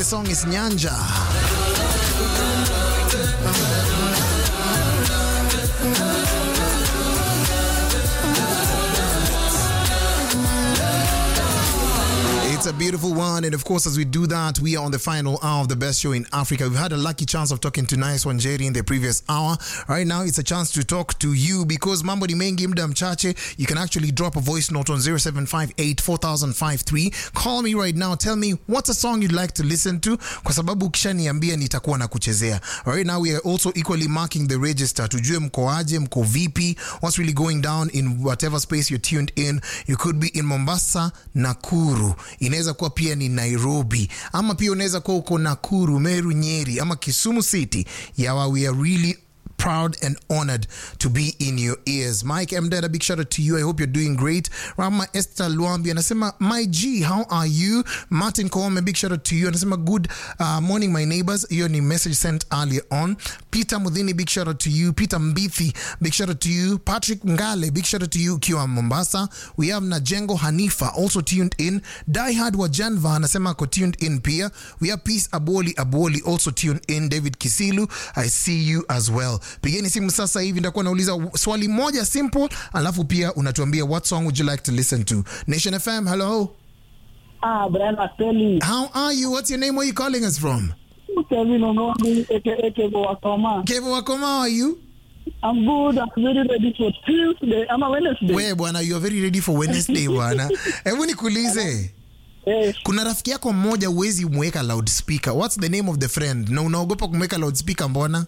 song is Nyanja. It's a beautiful one. And of course, as we do that, we are on the final hour of the best show in Africa. We've had a lucky chance of talking to Nice One Jerry in the previous hour. Right now, it's a chance to talk to you because mambo ni mengi mda mchache. You can actually drop a voice note on 0758 4053. Call me right now. Tell me what's a song you'd like to listen to kwa sababu ukishaniambia nitakuwa na kuchezea. Right now, we are also equally marking the register. Tujue mko aje, mko vipi, what's really going down in whatever space you're tuned in. You could be in Mombasa, Nakuru inaweza kuwa pia ni Nairobi, ama pia unaweza kuwa uko Nakuru, Meru, Nyeri ama Kisumu City. Yawa, we are really proud and honored to be in your ears. Mike M. Dad, a big shout out to you. I hope you're doing great. Rama Esther Luambi anasema, my G, how are you? Martin Koome, big shout out to you. Anasema, good uh, morning, my neighbors. Hiyo ni message sent earlier on. Peter Mudhini, big shout out to you. Peter Mbithi, big shout out to you. Patrick Ngale, big shout out to you ukiwa Mombasa. We have Najengo Hanifa also tuned in. Diehard wa Janva anasema ako tuned in pia. We have Peace Aboli Aboli also tuned in. David Kisilu, I see you as well. Pigeni simu sasa hivi, nitakuwa nauliza swali moja simple, alafu pia unatuambia what song would you like to listen to. Nation FM, hello. Ah, Brian Aseli. How are you? What's your name? Where are you calling us from? Kevin Onondi, aka Wakoma. Kevo Wakoma, how are you? I'm good. I'm very ready for Tuesday. Ama Wednesday. We bwana, you are very ready for Wednesday bwana. Hebu nikuulize. Yes. Kuna rafiki yako mmoja huwezi mweka loudspeaker. What's the name of the friend? Na unaogopa kumweka loudspeaker mbona?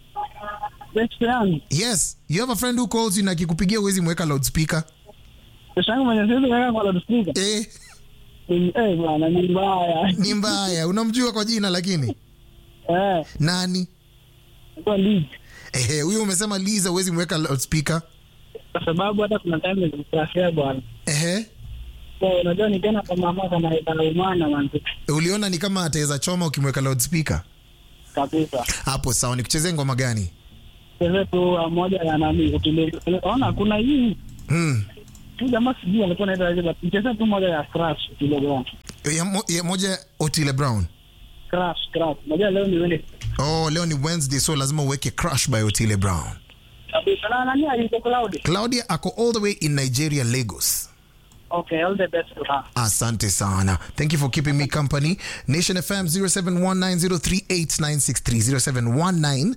Best friend. Yes, you have a friend who calls you na akikupigia huwezi mweka loudspeaker. Best yangu mwenye siwezi kaweka kwa loudspeaker. Eh, Ni- Eh, bwana ni mbaya. ni mbaya. Unamjua kwa jina lakini Eh, nani? kwa league. Ehe, huyo umesema Liza huwezi mweka loudspeaker. Kwa sababu hata kuna time nilimkrashia bwana. Ehe. So unajua ni tena kama mama kama itaumana manzi. Uliona ni kama ataweza choma ukimweka loudspeaker. Kabisa. Hapo sawa, nikuchezee ngoma gani? Sasa tu ah, moja ya nani utile. Ona kuna hii Hmm. tu jamaa sijui alikuwa anaitwa aje but mcheza tu moja ya crash utile bwana. Ya, mo, ya moja Otile Brown. Crash, crash. Unajua leo ni Wednesday. Oh, leo ni Wednesday so lazima uweke Crush by Otile Brown. Kabisa. Na nani aliko Cloud? Claudia ako all the way in Nigeria, Lagos. Okay, all the best to her. Asante sana. Thank you for keeping me company. Nation FM 0719038963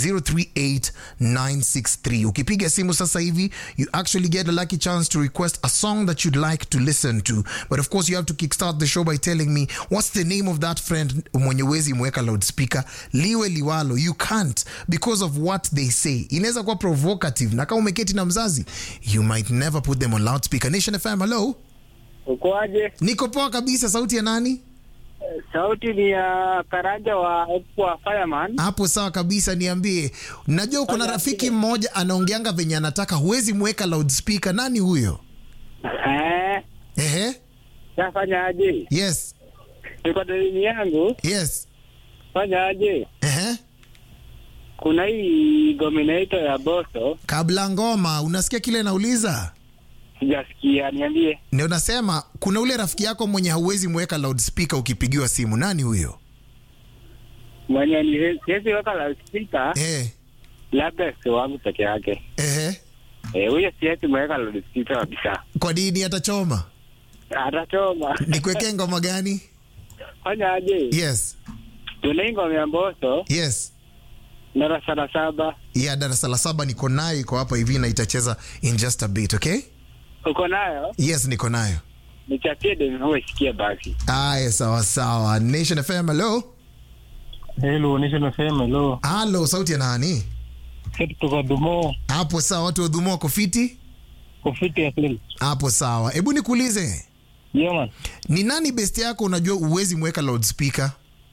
0719038963. Ukipiga simu sasa hivi, you actually get a lucky chance to request a song that you'd like to listen to. But of course, you have to kickstart the show by telling me what's the name of that friend mwenye wezi mweka loudspeaker. Liwe liwalo, you can't because of what they say. Inaweza kuwa provocative na kama umeketi na mzazi, you might never put them on loudspeaker. Nation FM, hello. Ukoaje? Niko poa kabisa. Sauti ya nani? Sauti ni ya Karaja wa wa Fireman. Hapo sawa kabisa, niambie. Najua kuna rafiki mmoja anaongeanga venye anataka, huwezi mweka loudspeaker. Nani huyo? Eh, Ehe, nafanya aje? yes, Niko dalili yangu, yes, fanya aje? ehe. Kuna hii dominator ya Boso, Kabla ngoma, unasikia kile nauliza? sijasikia, niambie. Ndio nasema kuna ule rafiki yako mwenye hauwezi mweka loudspeaker ukipigiwa simu. Nani huyo? Mwenye ni siwezi weka loudspeaker, Eh, labda si wangu peke yake. ehe. Eh, huyo siwezi mweka loudspeaker kabisa. Kwa nini atachoma? Atachoma. Nikuwekee ngoma gani? Fanya aje? Yes, Tuna hii ngoma ya Boso, yes. darasa la saba. ya darasa la saba niko nayo, iko hapa hivi na itacheza in just a bit, okay? Uko nayo? Yes, niko nayo. Nichapie demu uwe sikia basi. Aya, sawa sawa. Nation FM, hello. Hello, Nation FM, hello. Halo, sauti ya nani? Kitu kutoka Dumo, Hapo sawa, watu wa Dhumo wako fiti? kufiti ya film. Hapo sawa. Hebu nikuulize, Yeah, man. ni nani best yako unajua uwezi mweka loudspeaker?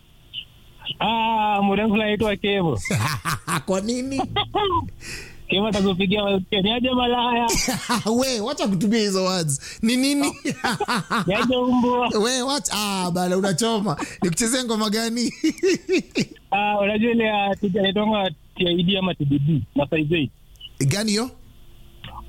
Ah, mrefu naitwa Kevo. Kwa nini? Kevo atakupigia niaje malaya. We, wacha kutumia hizo words. Ni nini? Niaje umbwa. We, wacha. Ah, bana unachoma. Nikuchezea ngoma gani? Ah, unajua ile ya tija inaitwa TID ama TBD na size 8. Gani hiyo?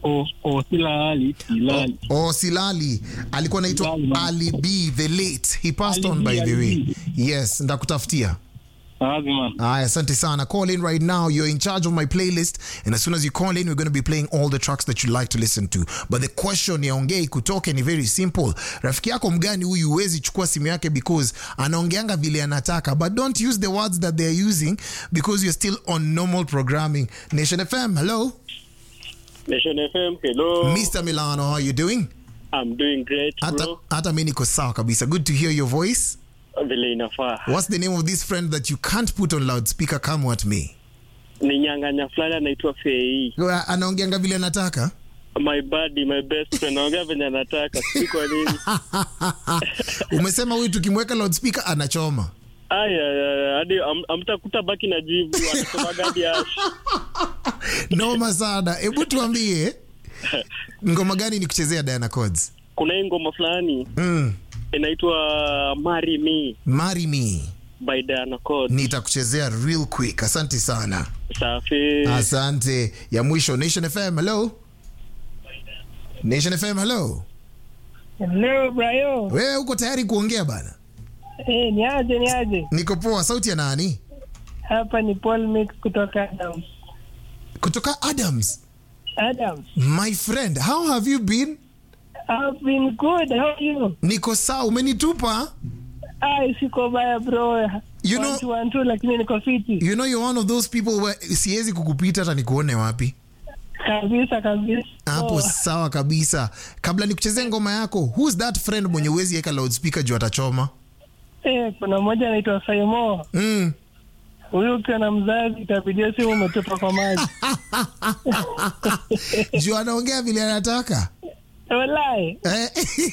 O O Silali Silali. Oh, Silali alikuwa anaitwa Silali, man. Ali B the late. He passed Ali on B, by the Ali way. B. Yes, ndakutafutia. Sawazi man. Aya, asante sana. Call in right now. You're in charge of my playlist. And as soon as you call in, we're going to be playing all the tracks that you like to listen to. But the question ya ongei kutoke ni very simple. Rafiki yako mgani huyu huwezi chukua simu yake because anaongeanga vile anataka. But don't use the words that they're using because you're still on normal programming. Nation FM, hello. Nation FM, hello. Mr. Milano, how are you doing? I'm doing great Hata, bro. hata mi niko sawa kabisa. Good to hear your voice. Vile inafaa. What's the name of this friend that you can't put on loudspeaker? Come at me. Ni nyang'anya fulani anaitwa Fei. Anaongeanga vile anataka. My buddy, my best friend. Naongea venye anataka. Sijui kwa nini. umesema huyu tukimweka loudspeaker anachoma Aya, aya, hadi am- amtakuta baki na jivu. Anasema gadi ash. noma sana hebu tuambie ngoma gani ni kuchezea diana codes Kuna hii ngoma fulani mm. inaitwa Marry Me marry me by Diana Code. nitakuchezea real quick asante sana Safi. asante ya mwisho nation fm hello nation fm hello Hello Brayo. wewe uko tayari kuongea bana Eh, ni aje ni aje? niko poa sauti ya nani Hapa ni Paul Mix kutoka Adams. kutoka adams Adams. my friend how have you been I've been good. How are you? niko sawa umenitupa Ai, siko baya bro. You know- One two, one two, lakini niko fiti. you know you're one of those people where siwezi kukupita hata nikuone wapi Kabisa kabisa. hapo Oh, sawa kabisa kabla nikuchezee ngoma yako who's that friend mwenye uwezi weka loudspeaker juu atachoma eh, kuna mmoja anaitwa Saimo. mm. Huyu ukiwa na mzazi itabidia simu umetupa kwa maji. juu anaongea vile anataka Wallahi. eh?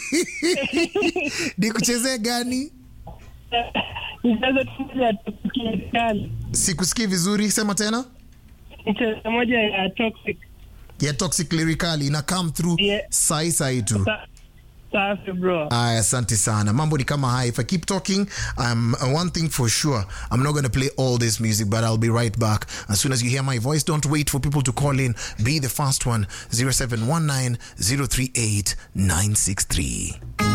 nikuchezee gani Nicheze tu moja ya toxic kali. sikusikii vizuri sema tena Nicheze moja ya toxic. ya toxic lyrically ina come through Yeah. sai sai tu Sa- Safi bro. Aya, asante sana mambo ni kama haya if i keep talking um, one thing for sure i'm not going to play all this music but i'll be right back as soon as you hear my voice don't wait for people to call in be the first one 0719 038 963